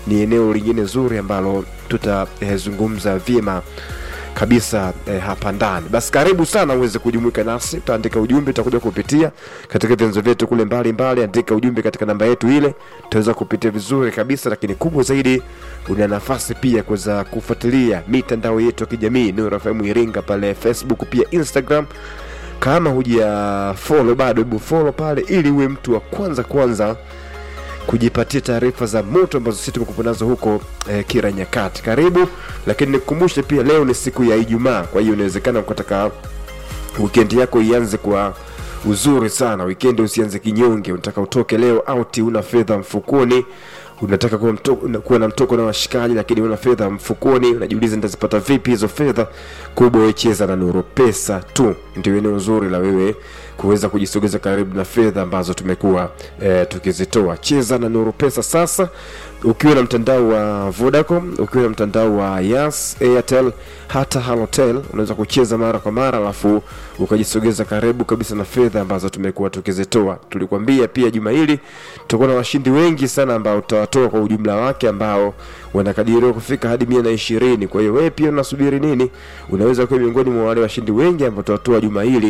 ni eneo lingine zuri ambalo tutazungumza vyema kabisa eh, hapa ndani. Basi karibu sana uweze kujumuika nasi, utaandika ujumbe, utakuja kupitia katika vyanzo vyetu kule mbalimbali. Andika ujumbe katika namba yetu ile, tutaweza kupitia vizuri kabisa. Lakini kubwa zaidi, una nafasi pia kuweza kufuatilia mitandao yetu ya kijamii Nuru FM Iringa pale Facebook, pia Instagram. Kama huja follow bado, hebu follow pale, ili uwe mtu wa kwanza kwanza kujipatia taarifa za moto ambazo sisi tumekupa nazo huko eh, kila nyakati. Karibu, lakini nikukumbushe pia leo ni siku ya Ijumaa, kwa hiyo inawezekana ukataka weekend yako ianze kwa uzuri sana. Weekend usianze kinyonge, unataka utoke leo out, una fedha mfukoni unataka kuwa, mto, kuwa na mtoko na washikaji lakini una fedha mfukoni, unajiuliza nitazipata vipi hizo fedha. Kubwa wewe cheza na Nuru Pesa tu, ndio eneo zuri la wewe kuweza kujisogeza karibu na fedha ambazo tumekuwa eh, tukizitoa. Cheza na Nuru Pesa sasa, ukiwa na mtandao wa Vodacom, ukiwa na mtandao wa Yas, Airtel, hata Halotel, unaweza kucheza mara kwa mara, alafu ukajisogeza karibu kabisa na fedha ambazo tumekuwa tukizitoa. Tulikwambia pia juma hili tutakuwa na washindi wengi sana ambao tutawatoa kwa ujumla wake ambao wanakadiriwa kufika hadi mia na ishirini. Kwa hiyo wewe pia unasubiri nini? Unaweza kuwa miongoni mwa wale washindi wengi ambao tutawatoa juma hili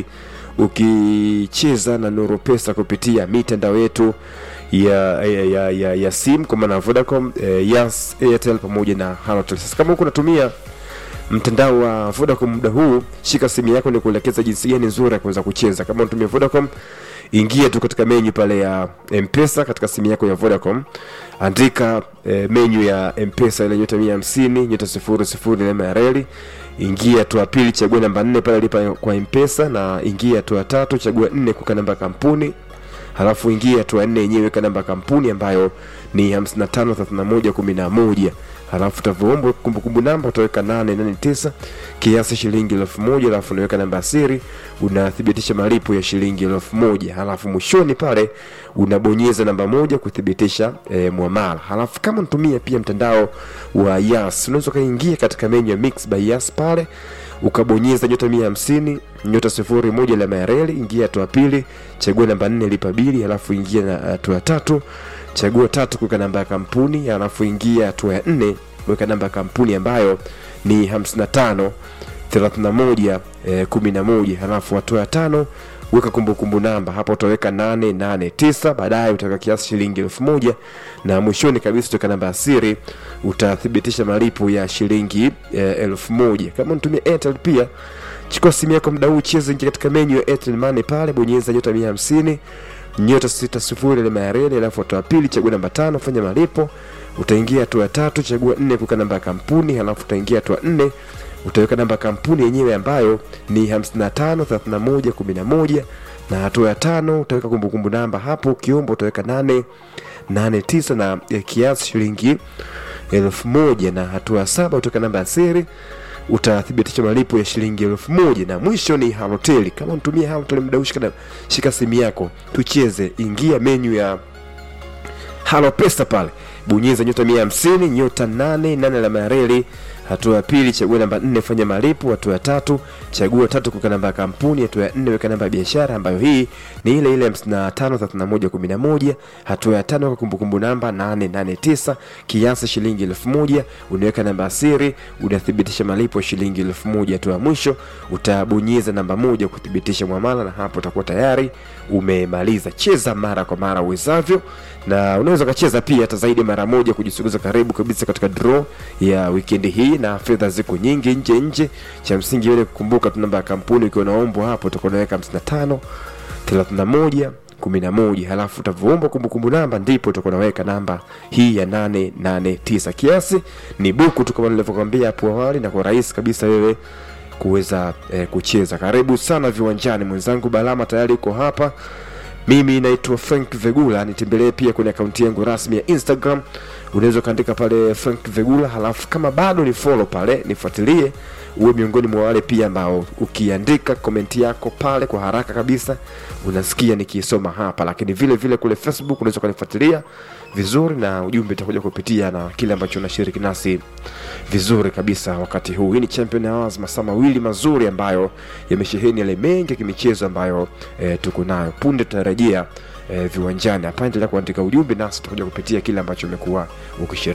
ukicheza na Nuru Pesa kupitia mitandao yetu ya ya, ya, ya, ya sim kwa maana Vodacom, eh, Yas, Airtel pamoja na Halotel. Sasa kama huko unatumia mtandao wa Vodacom muda huu, shika simu yako ni kuelekeza jinsi gani nzuri ya kuweza kucheza. Kama unatumia Vodacom, ingia tu katika menyu pale ya Mpesa katika simu yako ya Vodacom, andika eh, menyu ya Mpesa ile nyota mia hamsini nyota sifuri sifuri alama ya reli ingia hatua pili, chagua namba nne pale lipa kwa Mpesa, na ingia hatua tatu, chagua nne kuweka namba ya kampuni, halafu ingia hatua nne yenyewe weka namba ya kampuni ambayo ni 553111 halafu utavyoomba kumbukumbu namba utaweka 889 kiasi shilingi elfu moja halafu unaweka namba ya siri, unathibitisha malipo ya shilingi elfu moja halafu mwishoni pale unabonyeza namba moja kuthibitisha e, mwamala. Halafu kama unatumia pia mtandao wa Yas unaweza ukaingia katika menyu ya Mix by Yas pale ukabonyeza nyota mia hamsini nyota sifuri moja alama ya reli, ingia hatua pili, chagua namba nne lipa bili, halafu ingia na hatua tatu chagua tatu kuweka namba ya kampuni, halafu ingia hatua ya nne weka namba ya kampuni ambayo ni 55 31 eh, 11 halafu hatua ya tano weka kumbukumbu namba hapo utaweka 889 baadaye utaweka kiasi shilingi elfu moja na mwishoni kabisa utaweka namba ya siri utathibitisha malipo ya shilingi eh, elfu moja kama unatumia Airtel pia chukua simu yako muda huu cheza ingia katika menyu ya Airtel Money pale bonyeza nyota 150 nyota sita sifuri alama ya reli, alafu hatua pili chagua namba tano fanya malipo. Utaingia hatua ya tatu chagua nne kuweka namba ya kampuni, halafu utaingia hatua nne utaweka namba ya kampuni yenyewe ambayo ni 55 31 11 na hatua ya tano utaweka kumbukumbu namba hapo, ukiomba utaweka nane nane tisa na eh, kiasi shilingi elfu moja na hatua ya saba utaweka namba ya siri utathibitisha malipo ya shilingi elfu moja na mwisho ni Halotel. Kama unatumia Halotel muda huu, shika, shika simu yako tucheze, ingia menyu ya Halo Pesa pale, bonyeza nyota mia hamsini nyota nane nane alama ya reli. Hatua ya pili chagua namba nne fanya malipo. Hatua ya tatu chagua tatu kuweka namba ya kampuni. Hatua ya nne weka namba ya biashara ambayo hii ni ile ile hamsini na tano thelathini na moja kumi na moja. Hatua ya tano weka kumbukumbu namba nane nane tisa kiasi shilingi elfu moja unaweka namba ya siri, unathibitisha malipo shilingi elfu moja. Hatua ya mwisho utabonyeza namba moja kuthibitisha mwamala, na hapo utakuwa tayari umemaliza. Cheza mara kwa mara uwezavyo, na unaweza ukacheza pia hata zaidi mara moja kujisogeza karibu kabisa katika draw ya wikendi hii, na fedha ziko nyingi nje nje. Cha msingi wewe kukumbuka tu namba ya kampuni, ukiwa naombo hapo utakuwa unaweka 55 31 11 halafu utavyoomba kumbukumbu namba ndipo utakuwa unaweka namba hii ya 889 kiasi ni buku tu kama nilivyokuambia hapo awali na kwa rahisi kabisa wewe kuweza eh, kucheza karibu sana viwanjani mwenzangu balama tayari uko hapa mimi naitwa frank vegula nitembelee pia kwenye akaunti yangu rasmi ya instagram unaweza ukaandika pale frank vegula halafu kama bado ni follow pale nifuatilie uwe miongoni mwa wale pia ambao ukiandika komenti yako pale kwa haraka kabisa unasikia nikiisoma hapa lakini vile vile kule facebook unaweza ukanifuatilia vizuri na ujumbe utakuja kupitia na kile ambacho unashiriki nasi vizuri kabisa wakati huu hii ni champion hours masaa mawili mazuri ambayo yamesheheni yale mengi ya kimichezo ambayo e, tuko nayo punde tunarejea e, viwanjani hapa endelea kuandika ujumbe nasi tutakuja kupitia kile ambacho umekuwa ukishiriki